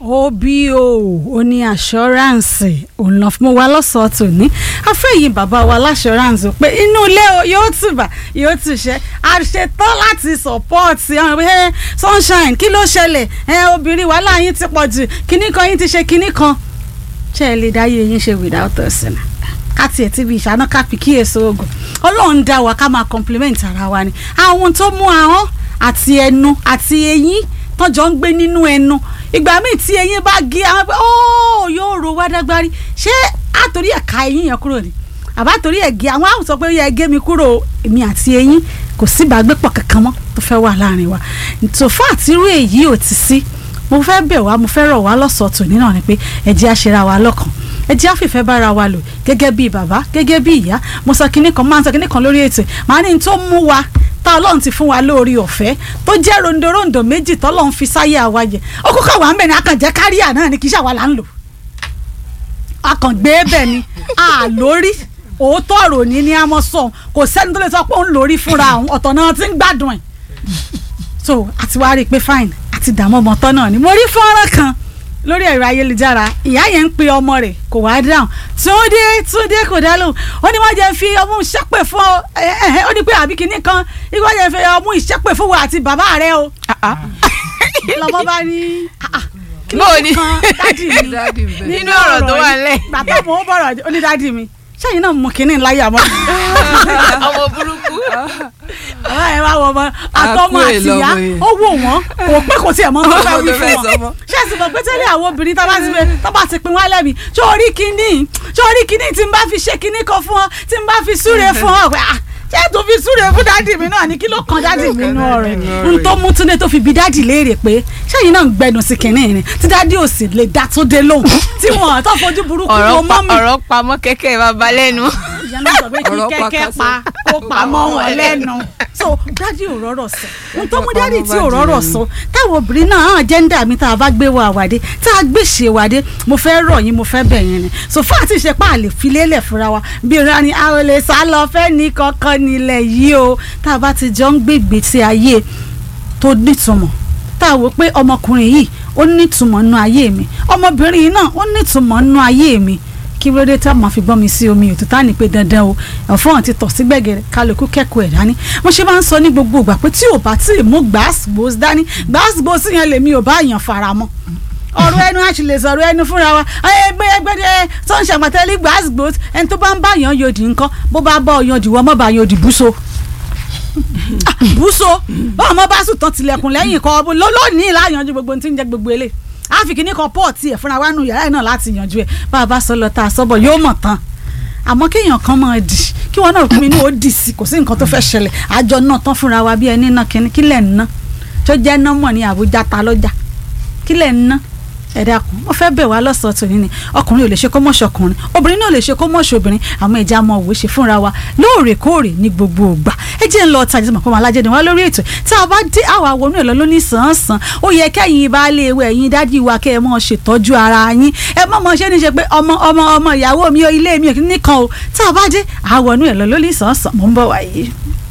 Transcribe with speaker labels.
Speaker 1: obo ó ní assurance òun lọ fún wa lọ́sọ̀ọ́ tòní afẹ́yìn bàbá wa láṣọ́ránsì pé inú ilé o yóò tùbà yóò tùṣẹ́ a ṣetán láti support àwọn ẹ sunshine kí ló ṣẹlẹ̀ ẹ obìnrin wàhálà yín ti pọ̀ jù kíní kan yín ti ṣe kíní kan ṣe é lè dáyé yín ṣe without us náà ká tiẹ̀ ti bí ìṣáná ká fi kíyèsí oògùn ọlọ́run dá wa ká máa compliment ara wa ni àwọn tó mú ahọ́n àti ẹnu àti eyín tọ́jọ́ ń gbé nínú ẹnu ìgbà míì tí eyín bá gé àwọn pé ó yóò ro wá dágbárí ṣé àtòrí ẹ̀ka eyín yẹn kúrò ni àbá torí ẹ̀ gé àwọn àwùjọ pé ó yẹ gé mi kúrò èmi àti eyín kò sí ìbágbépọ̀ kankan mọ́ tó fẹ́ wà láàrin wa tòfá àtirú èyí ò ti sí mo fẹ́ bẹ̀ wá mo fẹ́ rọ̀ wá lọ́sọ̀ọ́ tòní náà ni pé ẹ jẹ́ àṣẹra wa lọ́kàn ẹ jẹ́ àfìfẹ́ bára wa lò gẹ́gẹ́ bí bàbá gẹ́gẹ́ bí ìyá mo sọ kinní kan máa ń sọ kinní kan lórí ètò màá ní tó mú wa tá ọlọ́run ti fún wa lórí ọ̀fẹ́ tó jẹ́ rondorondo méjì tọ́lọ́run fi sáyé àwa yẹ ó kókó wà ń bẹ̀ ní akànjẹ́ káríà náà ni kì í ṣàwa là ń lò akàngbé bẹ̀ ni a lórí òótọ́ ọ̀rọ̀ ní ní àmọ́ sọ kò sẹ́ni tó lè sọ pé òun lórí fúnra òun ọ̀tọ̀ náà ti ń gbádùn ẹ̀ so àti wá rí i pé fine àti dààmú ọmọ tán náà ni mo rí fọ́nrán kan lórí ẹ̀rọ ayélujára ìyá yẹn ń pe ọmọ rẹ̀ kò wá dáhùn túndé túndé kò dá lóhùn ó ní wọ́n jẹ́ fi ọmú ìṣẹ́pẹ̀ fún ọ ó ní pé àbí kìíní kan ní wọ́n jẹ́ fi ọmú ìṣẹ́pẹ̀ fún wa àti bàbá rẹ o lọ́mọ bá ní kí ló kan dádì mi
Speaker 2: nínú ọ̀rọ̀ tó wà lẹ̀.
Speaker 1: bàbá mo ń bọ̀rọ̀ ó ní dádì mi sẹ́yìn náà mú kínní láyé àmọ́.
Speaker 2: ọmọ burúkú.
Speaker 1: ọ̀rọ̀ ẹ̀ wá wọ ọmọ àtọmọ
Speaker 3: Àkúrè
Speaker 1: àtìyá
Speaker 3: lọmọ yẹn.
Speaker 1: ó wò wọ́n kò pé kò tiẹ̀ mọ́ tó fẹ́ wí
Speaker 3: Tó fẹ́
Speaker 1: fún
Speaker 3: sọ
Speaker 1: wọn.
Speaker 3: mọ́.
Speaker 1: ṣé ẹ̀sìn mọ̀ pé tẹ́lẹ̀ àwọn obìnrin tó bá ti fẹ́ tó bá ti pin wá lẹ́bi ṣé orí kínní ṣé orí kínní tí n bá fi ṣe kínní kan fún ọ tí n bá fi súre fún ọ pé ah ṣé tó fi súre fún dádì mi náà ni kí ló kan dádì mi nù ọ̀rẹ́ n tó mú túnde tó fi bi dádì léèrè pé ṣẹ́yìn náà ń gbẹnu sí kínní ni tí dádì ò sì lè dá tó dé lóhùn tí wọn tó fojú burúkú wo
Speaker 2: ọ̀rọ̀ pa
Speaker 1: mọ́ mi
Speaker 2: ọ̀rọ̀ pamọ́ kẹ́kẹ́ bàbá lẹ́nu.
Speaker 1: ìyá náà sọ pé kí
Speaker 3: Ọ̀rọ̀ pa
Speaker 1: kẹ́kẹ́
Speaker 3: kásán.
Speaker 1: pa kó pa mọ́ wọn lẹ́nu so dádì ò rọ́rọ̀ sọ ohun tó mú dádì tí ò rọ́rọ̀ sọ táwọn obìnrin náà hàn jẹ́ńdà mi tá a bá gbé wa àwàdé tá a gbé ṣe wàdé mo fẹ́ rọ̀ yín mo fẹ́ bẹ̀ yín ni so fún àti ìṣe pa àlè filélẹ̀ fúnra wa bí ìran ni a ò lè sá lọ fẹ́ ní kankan nílẹ̀ yìí o tá a bá ti jọ ń gbègbè sí ayé tó nítumọ̀ tá a wò pé ọmọkùnrin yìí ó nítumọ̀ nínú ayé mi ọmọbìnrin yìí náà ó nítumọ̀ nínú ayé mi kí ló dé tá a máa fi gbọ́n mi sí omi òtútà ní pé dandan o ẹ̀fọ́n ti tọ̀ sí gbẹ̀gẹ̀rẹ̀ kálukú kẹ́kọ̀ọ́ ẹ̀ dání mo ṣe máa ń sọ ní gbogbo ìgbà pé tí ò bá tí ì mú gbàásìgbòs dání gbàásìgbòs yẹn lèmi ò bá yàn fara mọ́ ọ̀rọ̀ ẹnu àti lè sọ̀rọ̀ ẹnu fúnra wa ẹgbẹ́ ẹgbẹ́ tó ń ṣàgbàtẹ́lẹ́ gbàásìgbòs ẹni tó bá ń bá yàn yòdì nǹkan bó bá bọ́ yòdì wọ́n mọ́ bá yòdì búso búso báwọn ọmọ bá sùn tán tilẹ̀kùn lẹ́yìn kan ọbọ lónìí láyanjú gbogbo ohun tí ń jẹ gbogbo eléyìí àfikì ní kan pọ́ọ̀tì ẹ̀ fúnra wa nù yàrá ẹ̀ náà láti yanjú ẹ̀ bá a bá sọ lọ tá a sọ́bọ̀ yóò mọ̀ tán àmọ́ kéèyàn kan máa dì kí wọn náà pinnu ó dì sí kò sí nǹkan tó fẹ́ ṣẹlẹ̀ àjọ náà tán fúnra wa bí ẹni náà kíní kílẹ̀ ń ná tó jẹ́ nọ́mọ̀ ní Àbújá ta lọ́jà kílẹ̀ ń ná ẹ dákun wọ́n fẹ́ bẹ̀ wá lọ́sọ̀ọ́ tòní ni ọkùnrin ò lè ṣe kó mọ̀ṣọ́ ọkùnrin obìnrin náà ò lè ṣe kó mọ̀ṣọ́ obìnrin àwọn ẹja mọ òwe ṣe fúnra wa lóòrèkóòrè ní gbogbo ògbà ẹ jẹ́ ń lọ ọ̀tá ìjọba kọ́mọ alájẹ́ ni wá lórí ètò tá a bá dé àwa wọnú ẹ̀ lọ lóní sàn-án ó yẹ kẹ́yìn baálé ewé ẹ̀yin dádì wa kẹ́ ẹ mọ̀ ṣètọ́jú ara yín ẹ mọ̀ mọ̀ ṣe ní ṣe pé ọmọ ọmọ ọmọ ìyàwó mi ò ilé mi ò nìkan o tá a bá dé àwa wọnú ẹ̀ lọ lóní sàn-án mò ń bọ̀ wáyé.